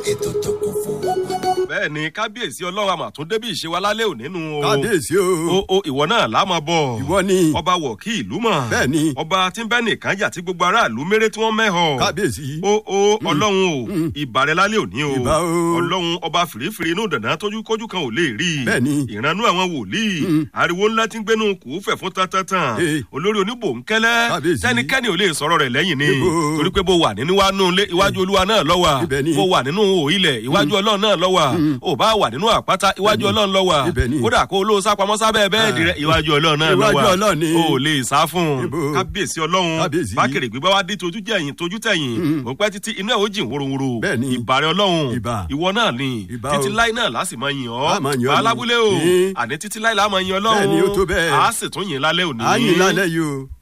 ètò tó kún fún ọgbọ́n. bẹ́ẹ̀ ni kábíyèsí ọlọ́run àmọ̀ tún débí ìṣe wa lálẹ́ òní nu o. kábíyèsí o o o ìwọ náà láàmú bọ̀. ìwọ ni ọba wọ̀ kí ìlú mọ̀. bẹ́ẹ̀ ni ọba tí ń bẹ́ nìkan jà tí gbogbo aráàlú méré tí wọ́n mẹ́họ̀. kábíyèsí o o ọlọ́run o ìbàrẹ̀ lálẹ́ òní o. Ìbà o. ọlọ́run ọba fìrífìrí inú dàná tójú kójú kan ò lè rí. Bẹ́ẹ̀ ni. ìrànú àwọn wòlíì. ariwo ńlá tí ń gbénu kù fẹ̀ fún tantantan. Eh. olórí oníbòńkẹ́lẹ́. Kábíyèsí. tẹnikẹ́ni ò lè sọ̀rọ̀ rẹ̀ lẹ́yìn ni. Níbo? torí pé bó wà nínú wa nù ilé iwájú olúwa náà lọ́wà. Ibẹ̀ ni. bó wà nínú òyìnlẹ̀ iwájú ọlọ́run náà lọ́wà. ò bá wà nínú àpáta iwájú ọlọ́run lọ́wà. Ibẹ̀ ni. kódà kó o ló sápamọ́ sábẹ́ bẹ́ẹ̀dì rẹ̀ iwájú ọlọ́run náà lọ́wà. Iwájú Ọlọ́run ni. o ò lè sá fún un. Níbo? kábíyèsí ọlọ́run Kábíyèsí. bákèrè gbígbá wa dé tojú jẹ̀yìn tojú tẹ̀yìn kò pẹ́ títí inú ẹ̀ ó jìn wóróworó Bẹ́ẹ̀ ni. ìbàrẹ̀ ọlọ́run Ìbà. ìwọ náà ni Ìbà títí o. láì náà láti máa yìn ọ́ A máa yìn ọ́ ni. alábúlé o Ní. àní títí láì láà máa yìn ọlọ́run Bẹ́ẹ̀ ni, ó tó bẹ́ẹ̀. a sì tún yìn lálẹ́ òní. àyìn lálẹ́ yìí o